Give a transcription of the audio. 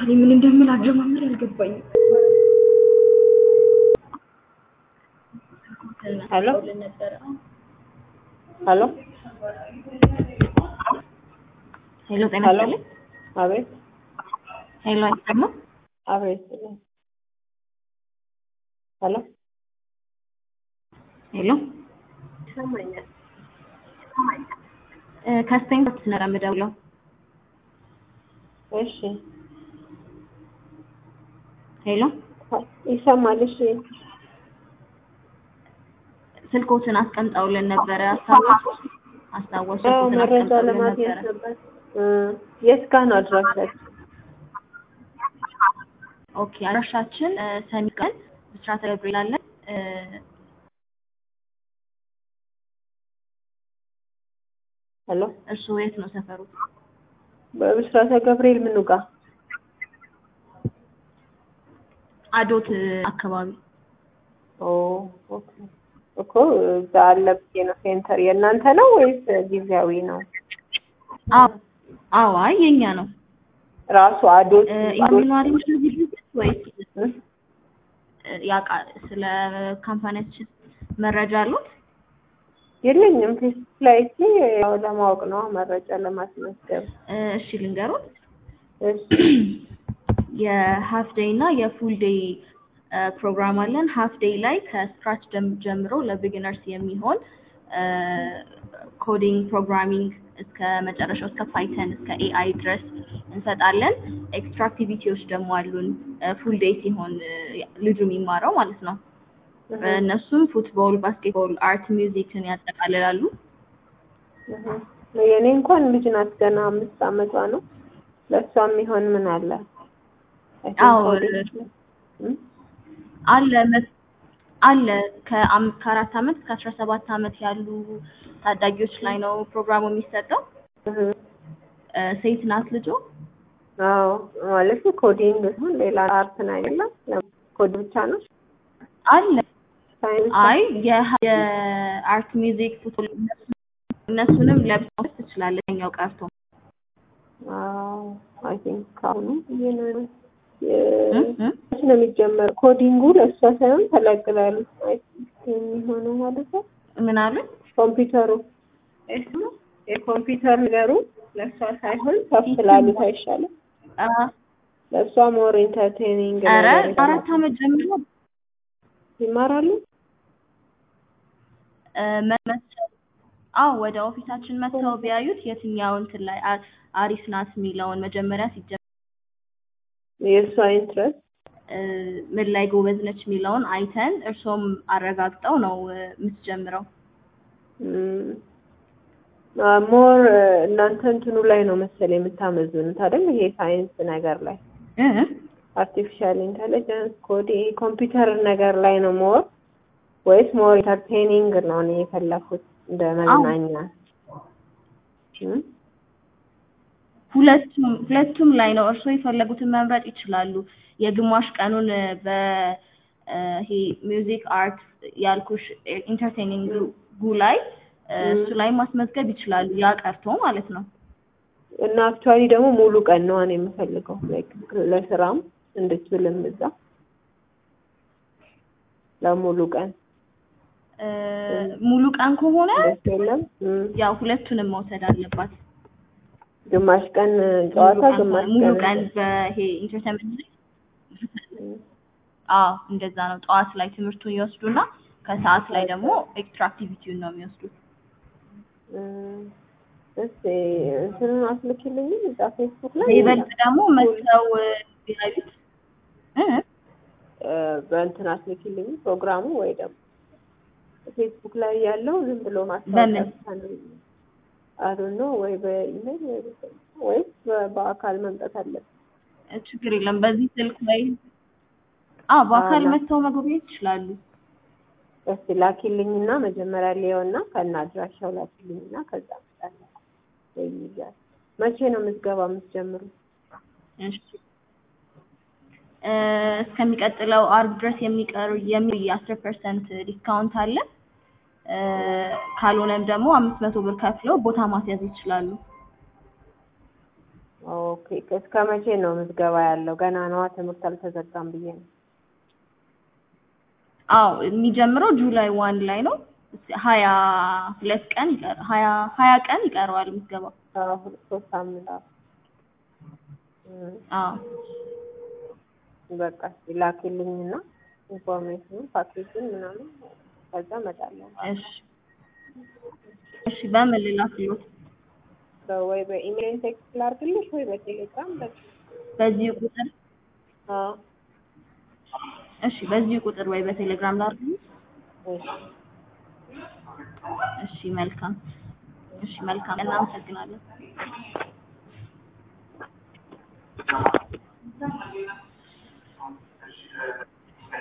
እኔ ምን እንደምል አጀማመር አልገባኝም። ሄሎ ሄሎ ሄሎ ጤና ሄሎ ይስጥልኝ። አቤት ሄሎ አይሰማም? አቤት ሄሎ ሄሎ ይሰማኛል። እ ከስቴንፎርድ ነው የምደውለው። እሺ ሄሎ ይሰማል። እሺ ስልኮትን አስቀምጠውልን ነበረ። አስታወሱ አስታወሱ። አዎ ስልኮትን መረጃ አስቀምጠውልን ለማግኘት ነበረ። ነበር። እ የት ጋር ነው አድራሻችሁ? ኦኬ አድራሻችን እ ሰሚ ቀን ብስራተ ገብርኤል አለን። እ ሄሎ እርስዎ የት ነው ሰፈሩት? በብስራተ ገብርኤል ምኑ ጋር? አዶት እ አካባቢ ኦ ኦኬ እኮ እዛ አለ ብዬ ነው። ሴንተር የእናንተ ነው ወይስ ጊዜያዊ ነው? አዎ አዎ፣ አይ የኛ ነው። ራሱ አዶት እ ኢንጂነሪንግ ድርጅት ወይስ እ? እ ያቃ ስለ ካምፓኒያችን መረጃ አሉት? የለኝም። ፌስቡክ ላይ እስኪ ያው ለማወቅ ነው መረጃ ለማስመዝገብ። እ እሺ ልንገሩት። እሺ የሀፍ ዴይ እና የፉል ዴይ ፕሮግራም አለን። ሀፍ ዴይ ላይ ከስክራች ጀምሮ ለቢጊነርስ የሚሆን ኮዲንግ ፕሮግራሚንግ እስከ መጨረሻው እስከ ፓይተን እስከ ኤአይ ድረስ እንሰጣለን። ኤክስትራ አክቲቪቲዎች ደግሞ አሉን ፉል ዴይ ሲሆን እ ልጁ የሚማረው ማለት ነው። እህ እነሱም ፉትቦል፣ ባስኬትቦል፣ አርት፣ ሚውዚክን ያጠቃልላሉ። እህ የኔ እንኳን ልጅ ናት ገና አምስት አመቷ ነው። ለእሷ የሚሆን ምን አለ? I think አዎ ኮሌጅ ነው። እም? አለ መ- አለ ከአም- ከአራት አመት እስከ አስራ ሰባት አመት ያሉ ታዳጊዎች ላይ ነው ፕሮግራሙ የሚሰጠው። እህ እ ሴት ናት ልጆ። አዎ ማለት ኮዲንግ ሲሆን ሌላ አርት ነው አይደለም? ኮድ ብቻ ነው አለ ሳይንስ አይ የሀ- የአርት ሚውዚክ ፉትቦል እነሱ- እነሱንም ለብሰው ትችላለች። ኛው ቀርቶ አዎ አይ ቲንክ ካሁኑ ይሄ ነው እ? የ- እ? መች ነው የሚጀመር? ኮዲንጉ ለእሷ ሳይሆን ተለቅላሉ አይ ቲንክ የሚሆነው ማለት ነው። ምን አሉ? ኮምፒውተሩ እሱ የኮምፒውተር ነገሩ ለእሷ ሳይሆን ከፍ ላሉት አይሻልም? አ ለእሷ ሞር ኢንተርቴኒንግ ኧረ ነገር አራት አመት ጀምሮ ይማራሉ። እ መ- አዎ ወደ ኦፊሳችን መጥተው ቢያዩት የትኛው እንትን ላይ አ- አሪፍ ናት የሚለውን መጀመሪያ ሲጀምር የእሷ ኢንትረስት እ ምን ላይ ጎበዝ ነች የሚለውን አይተን እርሶም አረጋግጠው ነው እ የምትጀምረው። ሞር እናንተ እንትኑ ላይ ነው መሰል የምታመዝኑት አይደል? ይሄ ሳይንስ ነገር ላይ እ አርቲፊሻል ኢንተለጀንስ ኮዲ ኮምፒውተር ነገር ላይ ነው ሞር ወይስ ሞር ኢንተርቴኒንግ ነው እኔ የፈለኩት እንደ መዝናኛ እም? ሁለቱም ሁለቱም ላይ ነው። እርስዎ የፈለጉትን መምረጥ ይችላሉ። የግማሽ ቀኑን እ በ እ ይሄ ሚውዚክ አርት ያልኩሽ ኢንተርቴኒንግ ጉ ላይ እ እሱ ላይ ማስመዝገብ ይችላሉ። ያ ቀርቶ ማለት ነው። እና አክቹዋሊ ደግሞ ሙሉ ቀን ነው እኔ የምፈልገው ላይክ ለስራም እንድትውልም እዛ ለሙሉ ቀን እ ሙሉ ቀን ከሆነ ደስ የለም። እም። ያው ሁለቱንም መውሰድ አለባት። ግማሽ ቀን ሙሉ ጨዋታ ቀን ግማሽ ከሆነ- ሙሉ ቀን ቀን በይሄ ኢንተርቴንመንት ላይ እም። አዎ እንደዛ ነው። ጠዋት ላይ ትምህርቱን ይወስዱና ከሰዓት ላይ ደግሞ ኤክስትራ አክቲቪቲውን ነው የሚወስዱት። እም። እስኪ እንትኑን አስልኪልኝም እዛ ፌስቡክ ላይ ይበልጥ ደግሞ መጥተው እ ቢያዩት እ እ በእንትን አስልኪልኝ ፕሮግራሙ ወይ ደግሞ ፌስቡክ ላይ ያለው ዝም ብሎ ማስታወቂያ በምን? ብቻ ነው አዶ ነው ወይ በኢሜል ወይ በስልክ ወይስ በ- በአካል መምጣት አለብን? ችግር የለም። በዚህ ስልክ ላይ አዎ በአካል አዎ። መጥተው መጎብኘት ይችላሉ። እስኪ ላኪልኝና መጀመሪያ ሊየውና ከና አድራሻው ላኪልኝና ከዛ እመጣለሁ። ወይ ይይዛል። መቼ ነው ምዝገባ የምትጀምሩ? እሺ እ እስከሚቀጥለው አርብ ድረስ የሚቀሩ የሚል የአስር ፐርሰንት ዲስካውንት አለ። እ ካልሆነም ደግሞ አምስት መቶ ብር ከፍለው ቦታ ማስያዝ ይችላሉ። ኦኬ እስከ መቼ ነው ምዝገባ ያለው? ገና ነዋ ትምህርት አልተዘጋም ብዬ ነው። አዎ የሚጀምረው ጁላይ ዋን ላይ ነው። ሀያ ሁለት ቀን ይቀር ሀያ ሀያ ቀን ይቀረዋል ምዝገባው። አዎ ሁለት ሶስት ሳምንት አዎ። እም፣ አዎ በቃ እስኪ ላኪልኝና ኢንፎርሜሽኑ ፓኬጁን ምናምን ከዛ እመጣለሁ። እሺ እሺ በምን ልላክልዎት? ወይ በኢሜል ቴክስት ላድርግልሽ ወይ በቴሌግራም በቃ በዚሁ ቁጥር አዎ እሺ በዚሁ ቁጥር ወይ በቴሌግራም ላድርግልዎት? እሺ እሺ መልካም እሺ መልካም እናመሰግናለን።